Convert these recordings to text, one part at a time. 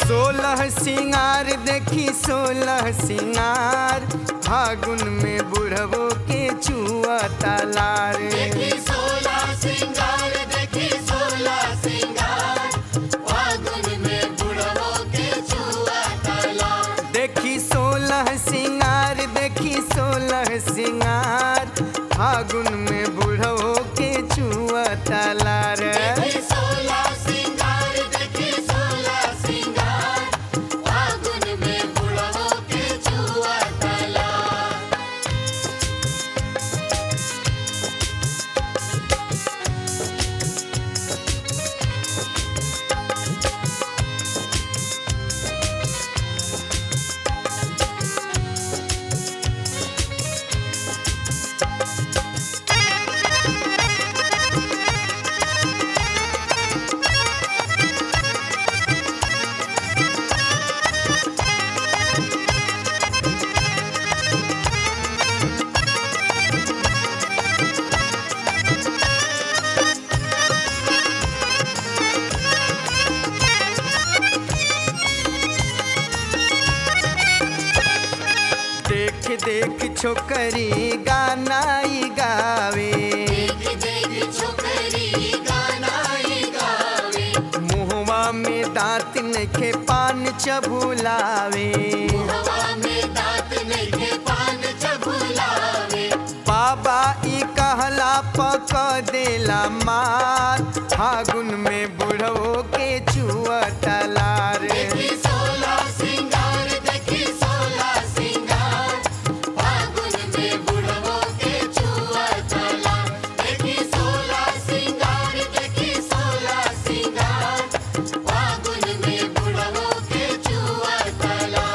सोलह सिंगार देखी सोलह सिंगार फागुन में बुढ़वो के चुआ तालार देखी सोला सिंगार देखी सोला सिंगार फागुन में बुढ़वो के छुआ तला देखी सोलह सिंगार देखी सोलह सिंगार फागुन में बुढ़वो के चुआ तालार देखी सोला सिंगार देखी सोला सिंगार फागुन में बुढ़वो के छुआ तला देख देख छोकरी गानाई गावे देख देख छोकरी गानाई गावे मुहवा में दांत नखे पान चबुलावे हवा में दांत नहीं पान चबुलावे बाबा ई कहला पक देला मार फागुन में बुढ़वो के चुआ तलार देखी सोला सिंगार देखी सोला सिंगार फागुन में बुढ़वो के छुआ तला देखी सोला सिंगार देखी सोला सिंगार फागुन में बुढ़वो के छुआ तला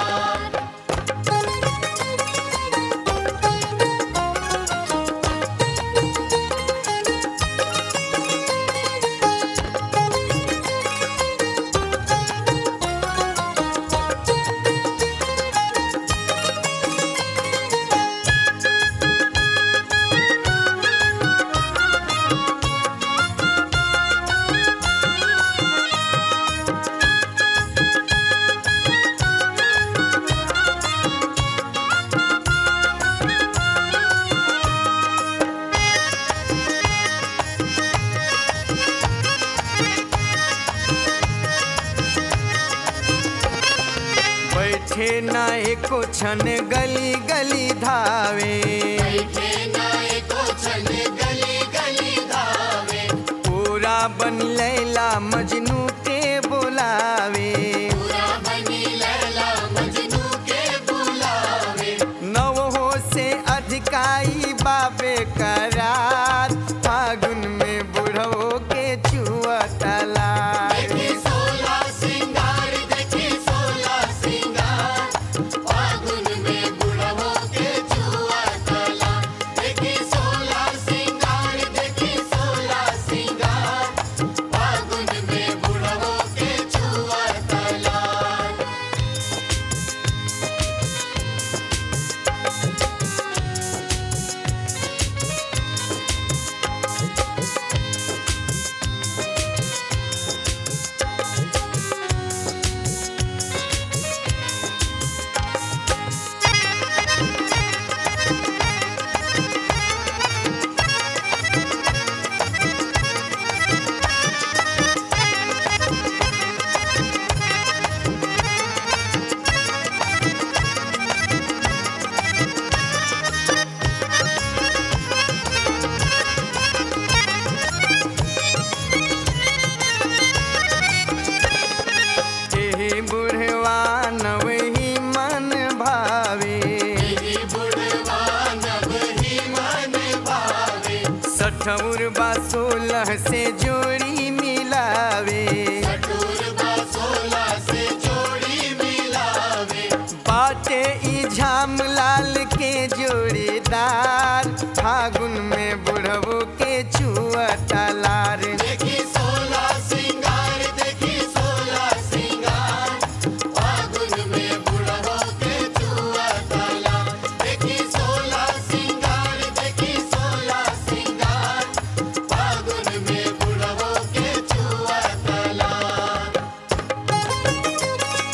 बैठे ना एको छन गली गली धावे बैठे नाए को छन गली गली धावे पूरा बन लैला मजनू के बुलावे पूरा बनी लैला मजनू के बुलावे नवहो से अधिकाई बाबे करार फागुन में बुढ़वो के चुआ तलार देखी सोला सिंगार देखी सोला सिंगार फागुन में बुढ़वो के छुआ तला देखी सोला सिंगार देखी सोला सिंगार फागुन में बुढ़वो के छुआ तला एही बुढ़वा नवही मन भावे तेरी बुढ़वा नभ ही मन भावे सठौर बा सोलह से जोड़ी मिलावे कठोर बा सोला से जोड़ी मिलावे बाटे ई झाम लाल के जोड़ीदार फागुन में बुढ़वो के चुआ तलार देखी सोला सिंगार देखी सोला सिंगार फागुन में बुढ़वो के छुआ तला देखी सोला सिंगार देखी सोला सिंगार फागुन में बुढ़वो के छुआ तला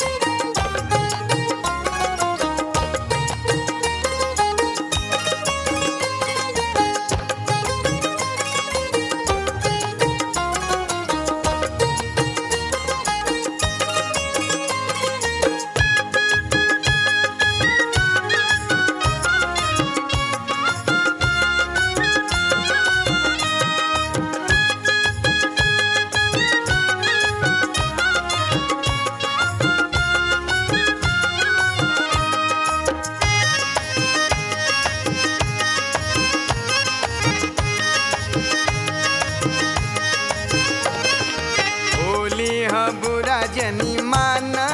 न